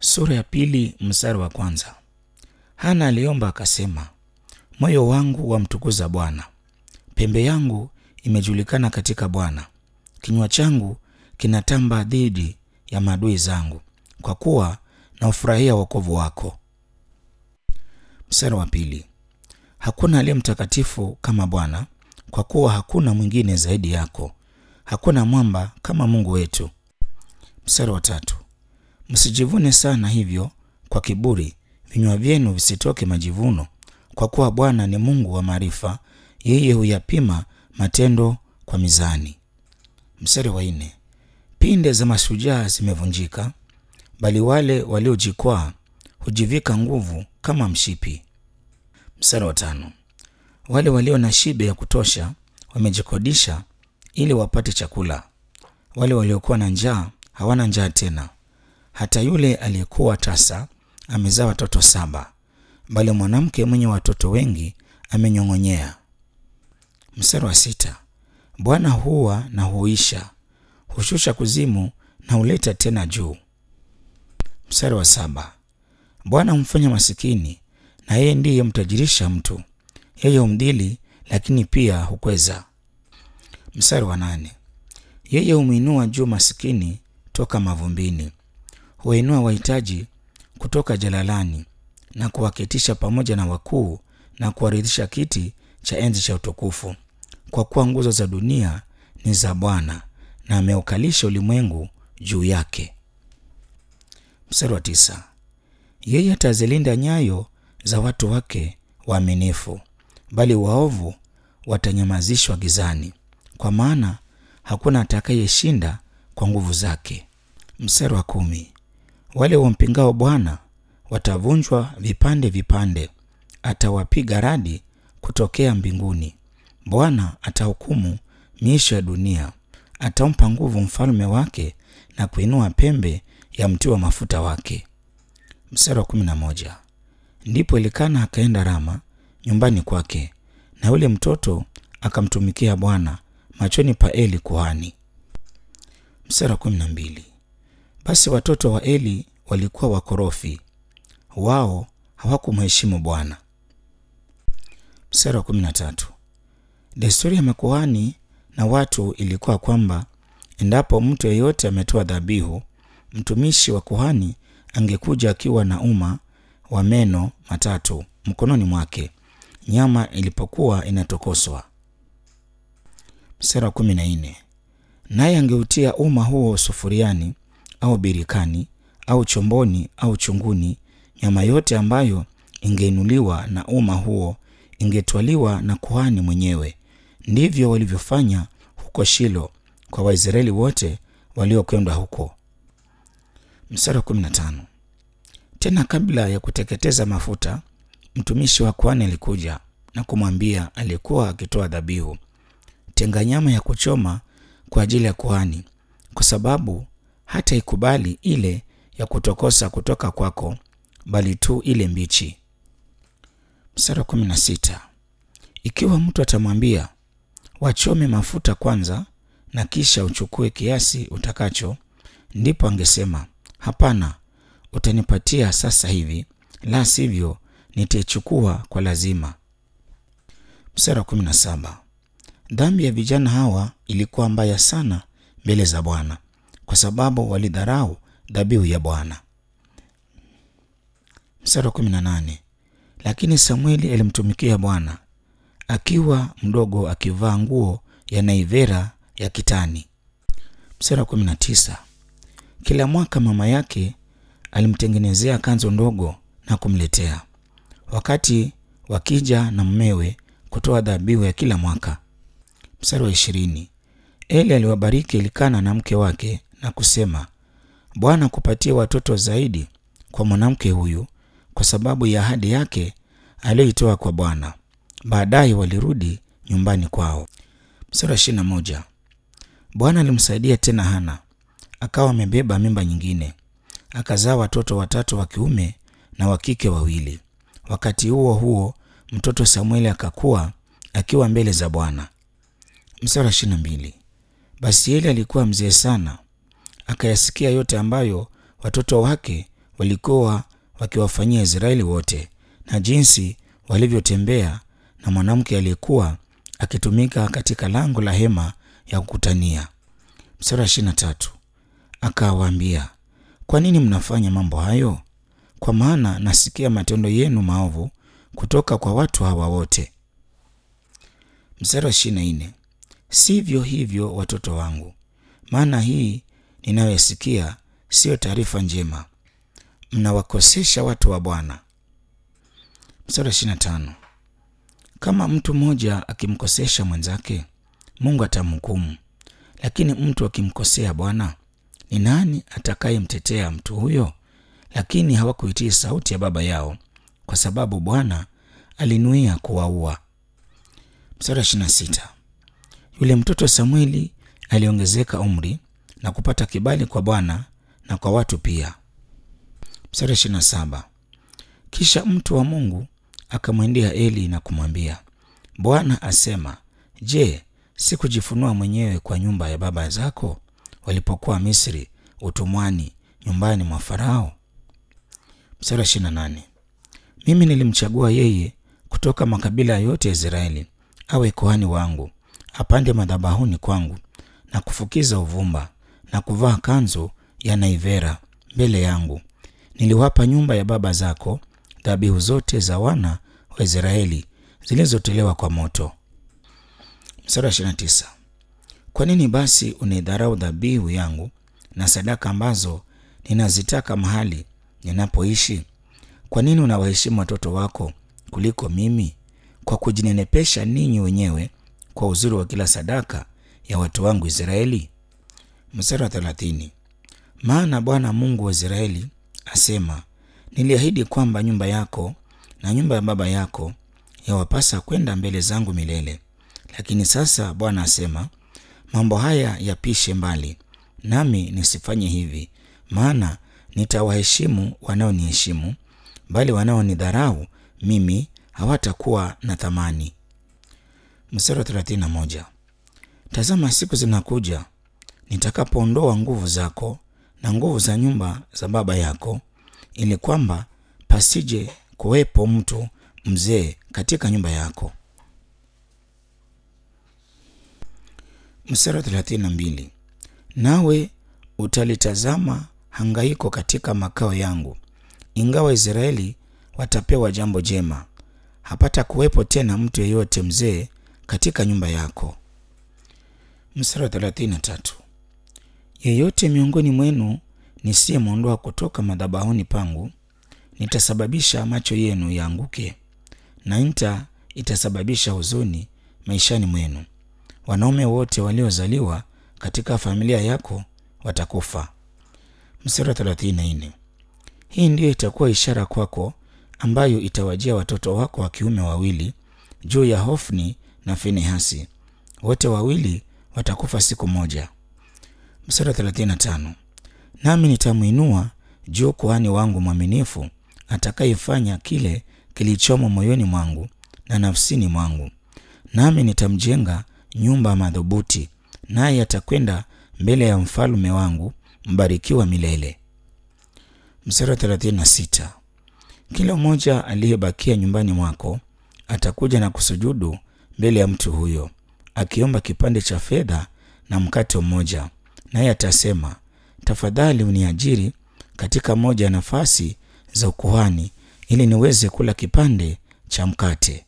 Sura ya pili mstari wa kwanza. Hana aliomba akasema, moyo wangu wamtukuza Bwana, pembe yangu imejulikana katika Bwana. Kinywa changu kinatamba dhidi ya maadui zangu, kwa kuwa naufurahia wokovu wako. Mstari wa pili. Hakuna aliye mtakatifu kama Bwana, kwa kuwa hakuna mwingine zaidi yako, hakuna mwamba kama Mungu wetu. Mstari wa tatu. Msijivune sana hivyo kwa kiburi, vinywa vyenu visitoke majivuno, kwa kuwa Bwana ni Mungu wa maarifa, yeye huyapima matendo kwa mizani. Mstari wa nne. Pinde za mashujaa zimevunjika, bali wale waliojikwaa hujivika nguvu kama mshipi. Mstari wa tano. Wale walio na shibe ya kutosha wamejikodisha ili wapate chakula, wale waliokuwa na njaa hawana njaa tena. Hata yule aliyekuwa tasa amezaa watoto saba, bali mwanamke mwenye watoto wengi amenyong'onyea. Mstari wa sita. Bwana huwa na huisha, hushusha kuzimu na huleta tena juu. Mstari wa saba. Bwana humfanya masikini na yeye ndiye mtajirisha mtu, yeye humdhili lakini pia hukweza. Mstari wa nane. Yeye humwinua juu masikini toka mavumbini, huwainua wahitaji kutoka jalalani, na kuwaketisha pamoja na wakuu, na kuwaridhisha kiti cha enzi cha utukufu. Kwa kuwa nguzo za dunia ni za Bwana, na ameukalisha ulimwengu juu yake. Mstari wa tisa. Yeye atazilinda nyayo za watu wake waaminifu, bali waovu watanyamazishwa gizani, kwa maana hakuna atakayeshinda kwa nguvu zake. Mstari wa kumi. Wale wampingao Bwana watavunjwa vipande vipande, atawapiga radi kutokea mbinguni. Bwana atahukumu miisho ya dunia, atampa nguvu mfalme wake na kuinua pembe ya mti wa mafuta wake. Mstari wa kumi na moja. Ndipo Elikana akaenda Rama nyumbani kwake, na yule mtoto akamtumikia Bwana machoni pa Eli kuhani. Mstari wa kumi na mbili. Basi watoto wa Eli walikuwa wakorofi, wao hawakumheshimu Bwana. Mstari wa kumi na tatu. Desturi ya makuhani na watu ilikuwa kwamba endapo mtu yeyote ametoa dhabihu, mtumishi wa kuhani angekuja akiwa na uma wa meno matatu mkononi mwake nyama ilipokuwa inatokoswa. Mstari wa kumi na nne. Naye angeutia uma huo sufuriani au birikani au chomboni au chunguni. Nyama yote ambayo ingeinuliwa na uma huo ingetwaliwa na kuhani mwenyewe. Ndivyo walivyofanya huko Shilo kwa Waisraeli wote waliokwenda huko. Mstari wa kumi na tano. Tena kabla ya kuteketeza mafuta, mtumishi wa kuhani alikuja na kumwambia aliyekuwa akitoa dhabihu, tenga nyama ya kuchoma kwa ajili ya kuhani, kwa sababu hata ikubali ile ya kutokosa kutoka kwako, bali tu ile mbichi. Mstari wa kumi na sita. Ikiwa mtu atamwambia wachome mafuta kwanza na kisha uchukue kiasi utakacho, ndipo angesema hapana, utanipatia sasa hivi, la sivyo nitaichukua kwa lazima. Mstari wa kumi na saba. Dhambi ya vijana hawa ilikuwa mbaya sana mbele za Bwana kwa sababu walidharau dhabihu ya Bwana. Mstari wa kumi na nane. Lakini Samueli alimtumikia Bwana akiwa mdogo, akivaa nguo ya naivera ya kitani. Mstari wa kumi na tisa. Kila mwaka mama yake alimtengenezea kanzu ndogo na kumletea, wakati wakija na mmewe kutoa dhabihu ya kila mwaka. Mstari wa ishirini. Eli aliwabariki Elikana na mke wake na kusema, Bwana kupatia watoto zaidi kwa mwanamke huyu kwa sababu ya ahadi yake aliyoitoa kwa Bwana. Baadaye walirudi nyumbani kwao. Mstari wa ishirini na moja. Bwana alimsaidia tena Hana, akawa amebeba mimba nyingine, akazaa watoto watatu wa kiume na wa kike wawili. Wakati huo huo mtoto Samueli akakuwa akiwa mbele za Bwana. Mstari wa ishirini na mbili. Basi Eli alikuwa mzee sana, akayasikia yote ambayo watoto wake walikuwa wakiwafanyia Israeli wote na jinsi walivyotembea na mwanamke aliyekuwa akitumika katika lango la hema ya kukutania. Mstari wa ishirini na tatu akawaambia, kwa nini mnafanya mambo hayo? Kwa maana nasikia matendo yenu maovu kutoka kwa watu hawa wote. Mstari wa ishirini na nne sivyo hivyo watoto wangu, maana hii ninayoisikia siyo taarifa njema, mnawakosesha watu wa Bwana. Mstari wa ishirini na tano kama mtu mmoja akimkosesha mwenzake, Mungu atamhukumu, lakini mtu akimkosea Bwana, ni nani atakayemtetea mtu huyo? Lakini hawakuitii sauti ya baba yao, kwa sababu Bwana alinuia kuwaua. Mstari wa ishirini na sita yule mtoto Samueli aliongezeka umri na kupata kibali kwa Bwana na kwa watu pia. Mstari wa ishirini na saba kisha mtu wa Mungu akamwendea Eli na kumwambia, Bwana asema, je, sikujifunua mwenyewe kwa nyumba ya baba zako walipokuwa Misri utumwani nyumbani mwa Farao? Mstari wa ishirini na nane mimi nilimchagua yeye kutoka makabila yote ya Israeli awe kuhani wangu, apande madhabahuni kwangu na kufukiza uvumba na kuvaa kanzu ya naivera mbele yangu. Niliwapa nyumba ya baba zako dhabihu zote za wana wa Israeli zilizotolewa kwa moto. Mstari wa 29. Kwa nini basi unaidharau dhabihu yangu na sadaka ambazo ninazitaka mahali ninapoishi? Kwa nini unawaheshimu watoto wako kuliko mimi, kwa kujinenepesha ninyi wenyewe kwa uzuri wa kila sadaka ya watu wangu Israeli? Mstari wa 30. Maana Bwana Mungu wa Israeli asema Niliahidi kwamba nyumba yako na nyumba ya baba yako yawapasa kwenda mbele zangu milele. Lakini sasa Bwana asema, mambo haya yapishe mbali, nami nisifanye hivi, maana nitawaheshimu wanaoniheshimu, bali wanaonidharau mimi hawatakuwa na thamani. Mstari wa 31. Tazama, siku zinakuja nitakapoondoa nguvu zako na nguvu za nyumba za baba yako ili kwamba pasije kuwepo mtu mzee katika nyumba yako. Mstari wa thelathini na mbili nawe utalitazama hangaiko katika makao yangu, ingawa Israeli watapewa jambo jema, hapata kuwepo tena mtu yeyote mzee katika nyumba yako. Mstari wa thelathini na tatu yeyote miongoni mwenu nisiyemwondoa kutoka madhabahuni pangu, nitasababisha macho yenu yaanguke, na nta itasababisha huzuni maishani mwenu. Wanaume wote waliozaliwa katika familia yako watakufa. Mstari wa 34. Hii ndiyo itakuwa ishara kwako, ambayo itawajia watoto wako wa kiume wawili juu ya Hofni na Finehasi, wote wawili watakufa siku moja. Mstari wa 35. Nami nitamwinua juu kuhani wangu mwaminifu atakayefanya kile kilichomo moyoni mwangu na nafsini mwangu, nami nitamjenga nyumba madhubuti, naye atakwenda mbele ya mfalme wangu mbarikiwa milele. Mstari wa 36. Kila mmoja aliyebakia nyumbani mwako atakuja na kusujudu mbele ya mtu huyo, akiomba kipande cha fedha na mkate mmoja, naye atasema tafadhali uniajiri katika moja ya nafasi za ukuhani ili niweze kula kipande cha mkate.